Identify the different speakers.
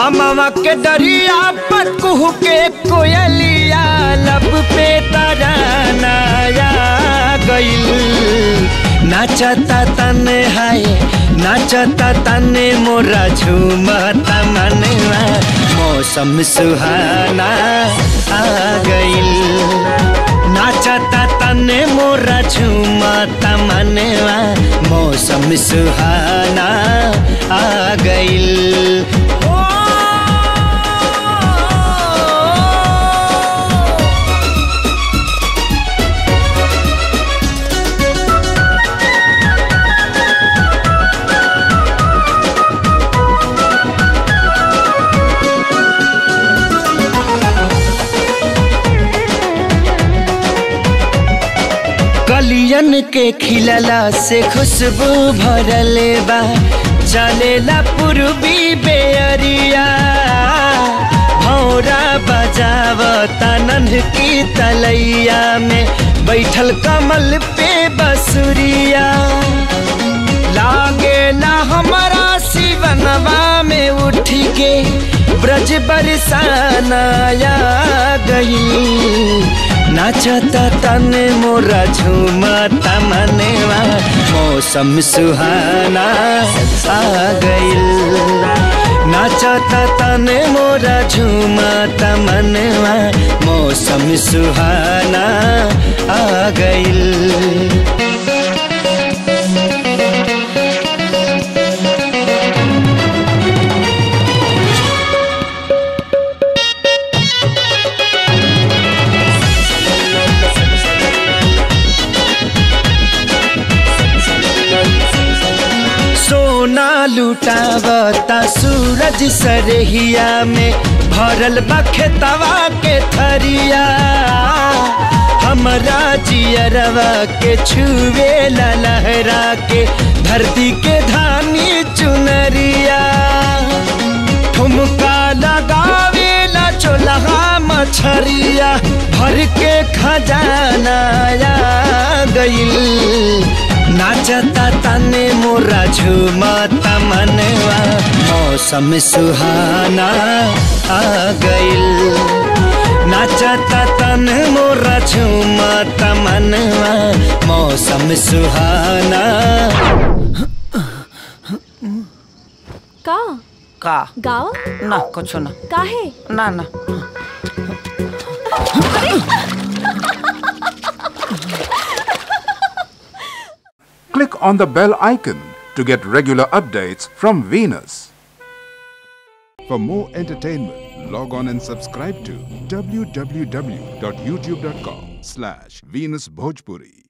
Speaker 1: अमवा के डरिया पर कुहू के कोयलिया लब पे तरानाया गईल नाचता तने हाय नाचता तने मोरा झूमता मनवा मौसम सुहाना आ गईल नाचता तने मोरा झूमता मनवा मौसम सुहाना आ गईल कलियन के खिलला से खुशबू भरले बा चलेला पूर्वी बेअरिया भौरा बजावता नन्ह की तलैया में बैठल कमल पे बसुरिया लागे ना हमारा शिवनवा में उठ के ब्रज बरसानाया गई नाचता तने मोरा झूमता मनेवा मौसम सुहाना आ गईल नाचता तने मोरा झूमता मनवा मौसम सुहाना आ गईल सोना लुटावता सूरज सरहिया में भरल बखेतवा के थरिया हमरा जियरवा के छुए लहरा के धरती के धानी चुनरिया ठुमका लगावे ला चोलहा मछरिया भर के खजाना आ गईल नाचता तने मोरा झूमता मनवा मौसम सुहाना आ गईल नाचता तन मोरा झूमता मनवा मौसम सुहाना
Speaker 2: का
Speaker 3: का
Speaker 2: गाओ
Speaker 3: ना कुछ ना
Speaker 2: काहे
Speaker 3: ना ना
Speaker 4: Click on the bell icon to get regular updates from Venus. For more entertainment, log on and subscribe to www.youtube.com slash Venus Bhojpuri.